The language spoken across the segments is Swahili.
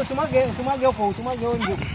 usimwage usimwage huko, usimwage huko nje.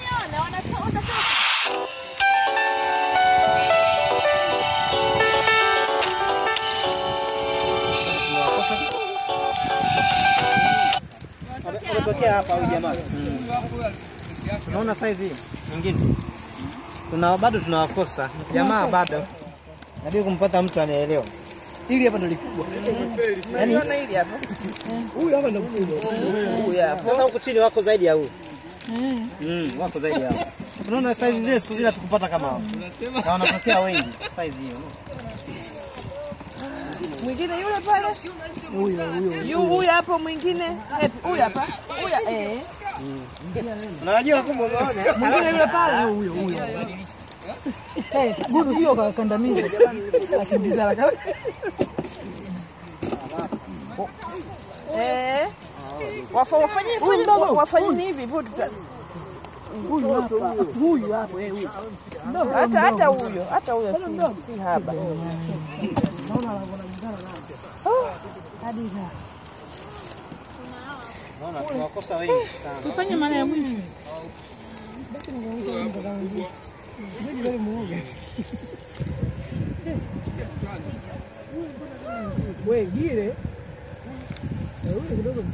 Ametokea hapa huyu jamaa. Unaona size hii nyingine, tuna bado tunawakosa jamaa, bado nabidi kumpata mtu anaelewa. Hili hapa ndo likubwa. Yaani hili hapa. Huyu hapa ndo mkubwa. Huyu hapa. sasa huku chini wako zaidi ya huyu. Mm, wako zaidi ya huyu. Unaona size zile siku zile hatukupata kama hao. Na wanatokea wengi size hiyo. Mwingine yule pale. Yu huyu hapo mwingine. Eh, Huyu hapa. Huyu eh. Unajua kumbe umeona? Mwingine yule pale huyo huyo. Eh, gudu sio kakandamiza. Akimbiza haraka. Eh. Wafa wafanyie fanye wafanyie hivi hivyo tuta Huyu hapa. Huyu hapo eh huyu. hata hata huyo hata huyo si, si haba. Unaona tunawakosa wengi sana. Tufanye maana ya mwisho. Wewe gile.